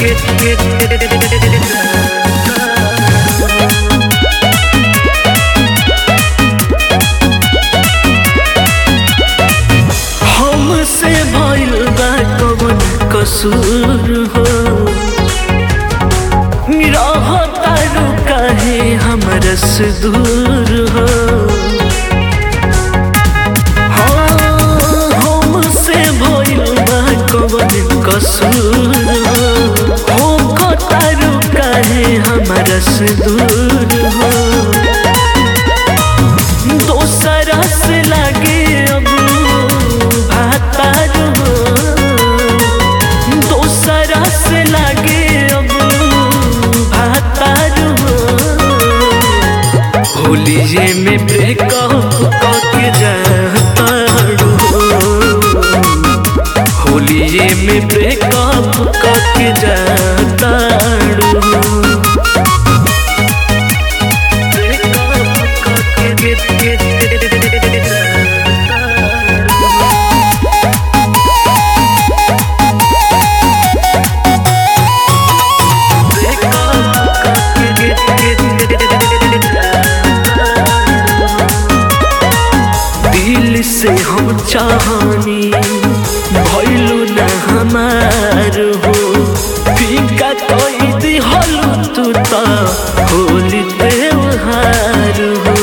हमसे भइल बा कवन कसूर हो रहतारू काहे हमरा से दूर हो हाँ, हमसे भइल बा कवन कसूर हो होतारू काहे हमरा से दूर हो दोसरा से लागे अब भातार हो दोसरा से लागे अब भातार हो होलिये में ब्रेकअप करके जातारू होलिये में ब्रेकअप करके जातारू दिल से हम चाहनी भइलू न हमार हो फीका कोई दिहलू तू त होली त्योहार हो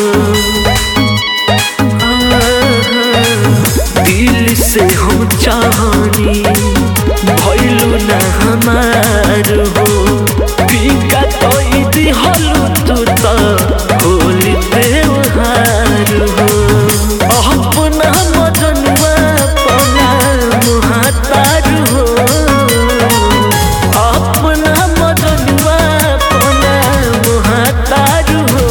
दिल से हम चाहनी भइलू न हमार हो फीका कोई दिहलू तू त होली त्योहार हो अपना मजनुआ अपना मुहातार हो अपना मजनुआ अपना मुहातार हो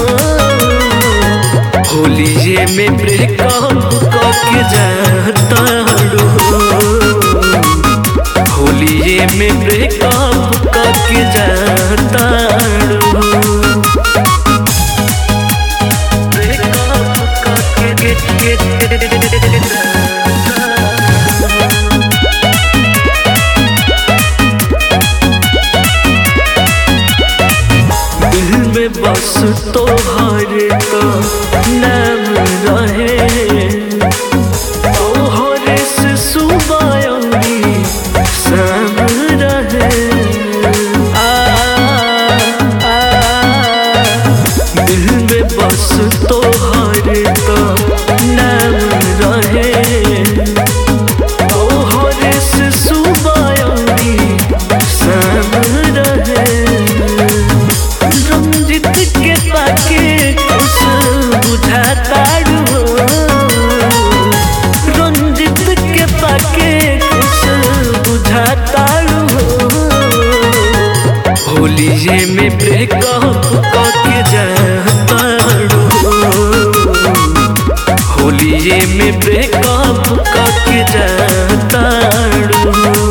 होलिये में ब्रेकअप करके जाता होलिये में ब्रेकअप करके जाता ब्रेकअप करके दिल में बस तोहर का नाम रहे तोहरे से सुबह अउरी शाम रहे आ, आ, दिल में बस तोहर का नाम रहे तोहरे से सुबह अउरी शाम रहे रंजित के पाके कुछ बुझाता हो रंजित के पाके कुछ बुझाता हो होलिये में ब्रेकअप करके जाता होलिये में ब्रेकअप करके जाता